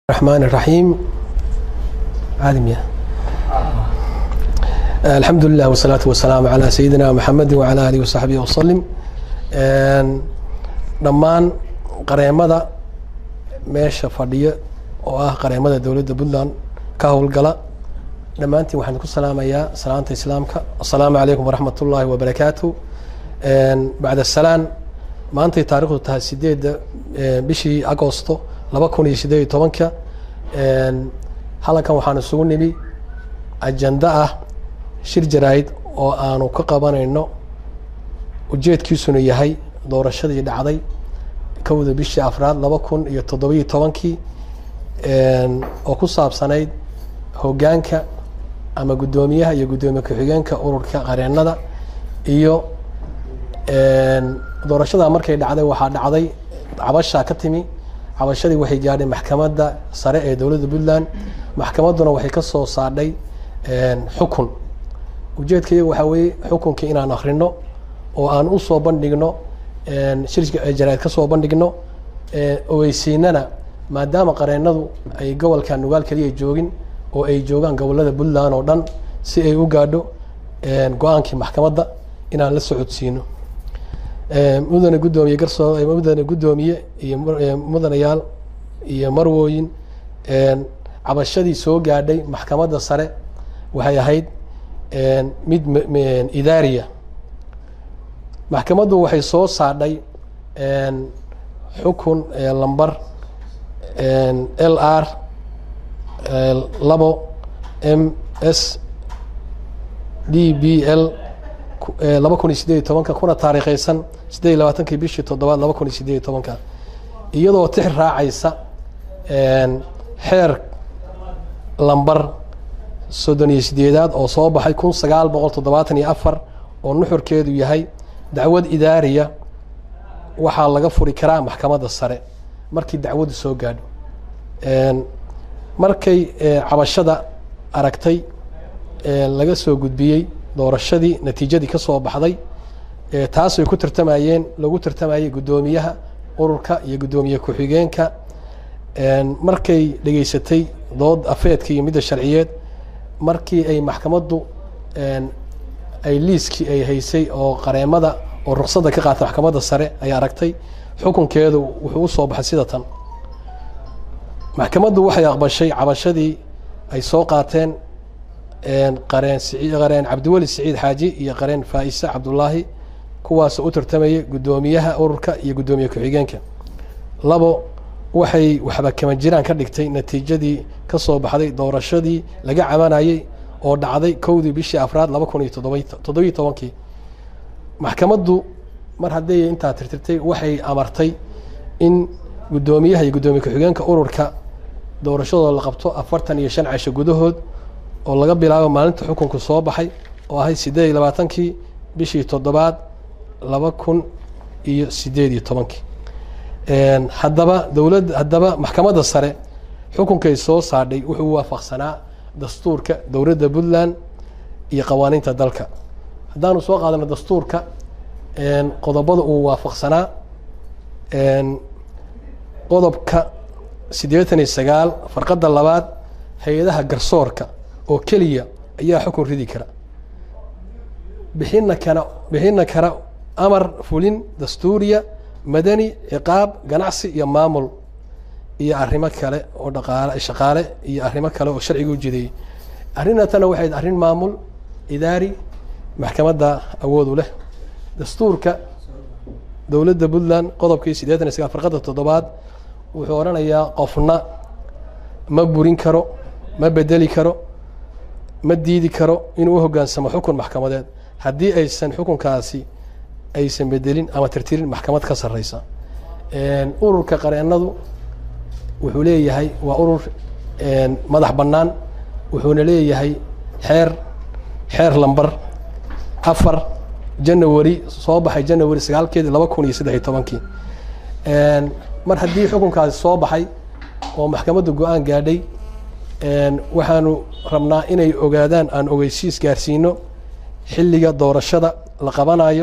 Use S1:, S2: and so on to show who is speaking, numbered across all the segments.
S1: الرحمن الرحيم عالم يا الحمد لله والصلاة والسلام على سيدنا محمد وعلى آله وصحبه وسلم dhammaan qareemada meesha fadhiya oo ah qareemada dowladda puntland ka howlgala dhammaantiin waxaan ku salaamayaa salaanta islaamka asalaamu calaykum waraxmat ullaahi wabarakaatu bacda salaan maantay taarikhdu tahay sideedda bishii agosto laba kun iyo sideed iyo tobanka halkan waxaan isugu nimi ajanda ah shir jaraa'id oo aanu ka qabanayno ujeedkiisuna yahay doorashadii dhacday kowda bishii afraad laba kun iyo toddobiyo tobankii oo ku saabsanayd hoggaanka ama guddoomiyaha iyo guddoomiye ku-xigeenka ururka qareenada iyo doorashada markay dhacday waxaa dhacday cabashaa ka timi cabashadii waxay gaadhay maxkamadda sare ee dowladda puntland maxkamadduna waxay ka soo saadhay xukun ujeedkaiyaga waxaa weeye xukunkii inaan akrino oo aan usoo bandhigno shirka jaraid ka soo bandhigno ogeysiinana maadaama qareenadu ay gobolka nugaal keliya joogin oo ay joogaan gobolada puntland oo dhan si ay u gaadho go-aankii maxkamadda inaan la socodsiino mudane guddoomiye garsoo mudane guddoomiye iyo mudanayaal iyo marwooyin cabashadii soo gaadhay maxkamadda sare waxay ahayd mid idaariya maxkamaddu waxay soo saadhay xukun lamber l r labo m s d b l laba kun iyo sideed iyo tobanka kuna taariikheysan sideed iyo labaatankii bishii toddobaad laba kun iyo sideed iyo tobanka iyadoo tix raacaysa xeer lamber soddon iyo sideedaad oo soo baxay kun sagaal boqol toddobaatan iyo afar oo nuxurkeedu yahay dacwad idaariya waxaa laga furi karaa maxkamadda sare markii dacwaddu soo gaadho markay cabashada aragtay laga soo gudbiyey doorashadii natiijadii ka soo baxday taasay ku tartamayeen lagu tartamayay guddoomiyaha ururka iyo guddoomiye ku-xigeenka markay dhegeysatay dood afeedka iyo midda sharciyeed markii ay maxkamaddu ay liiskii ay haysay oo qareemada oo ruqsadda ka qaatay maxkamadda sare ay aragtay xukunkeedu wuxuu usoo baxay sida tan maxkamaddu waxay aqbashay cabashadii ay soo qaateen qareen qareen cabdiweli siciid xaaji iyo qareen faa-ise cabdullaahi kuwaasoo u tartamayay guddoomiyaha ururka iyo guddoomiye ku-xigeenka labo waxay waxba kama jiraan ka dhigtay natiijadii ka soo baxday doorashadii laga cabanayey oo dhacday kowdii bishii afraad laba kun iyo toddoba toddobiyo tobankii maxkamaddu mar hadday intaa tirtirtay waxay amartay in guddoomiyaha iyo guddoomiye ku-xigeenka ururka doorashadooda la qabto afartan iyo shan casho gudahood oo laga bilaabo maalinta xukunku soo baxay oo ahayd siddeed iyo labaatankii bishii toddobaad laba kun iyo sideed iyo tobankii haddaba dowladda haddaba maxkamadda sare xukunkay soo saadhay wuxuu waafaqsanaa dastuurka dowladda puntland iyo qawaaniinta dalka haddaanu soo qaadano dastuurka qodobada uu waafaqsanaa qodobka siddeetan iyo sagaal farqadda labaad hay-adaha garsoorka oo keliya ayaa xukun ridi kara bixina kana bixina kara amar fulin dastuuriya madani ciqaab ganacsi iyo maamul iyo arrimo kale oo dhaqaale shaqaale iyo arrimo kale oo sharciga u jideeyey arrinatana waxay arrin maamul idaari maxkamadda awoodu leh dastuurka dowladda puntland qodobkii siddeetan iyo sagaal farqadda toddobaad wuxuu odhanayaa qofna ma burin karo ma bedeli karo ma diidi karo inuu u hoggaansamo xukun maxkamadeed haddii aysan xukunkaasi aysan bedelin ama tirtirin maxkamad ka sarreysa ururka qareenadu wuxuu leeyahay waa urur madax bannaan wuxuuna leeyahay xeer xeer lamber afar janawari soo baxay janawari sagaalkeedii laba kun iyo saddex iyo tobankii mar haddii xukunkaasi soo baxay oo maxkamadda go-aan gaadhay waxaanu rabnaa inay ogaadaan aan ogeysiis gaarsiino xilliga doorashada la qabanayo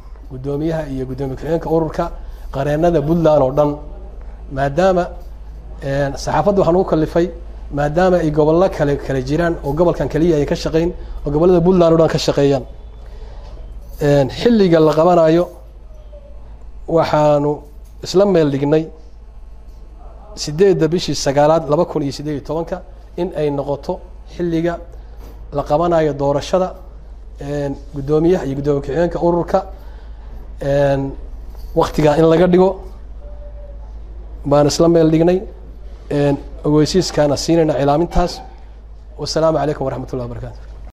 S1: guddoomiyaha iyo guddoomiye ku-xigeenka ururka qareenada puntland oo dhan maadaama saxaafadda waxaan ugu kalifay maadaama ay gobollo kale kale jiraan oo gobolkan keliya ay ka shaqeyn oo gobollada puntland o dhan ka shaqeeyaan xilliga la qabanayo waxaanu isla meel dhignay sideedda bishii sagaalaad laba kun iyo siddeed iyo tobanka in ay noqoto xilliga la qabanayo doorashada guddoomiyaha iyo guddoomiye ku-xigeenka ururka waktigaa in laga dhigo baan isla meel dhignay ogeysiiskaana siinayna cilaamintaas wasalaamu calaykum waraxmat ullah wabarakatu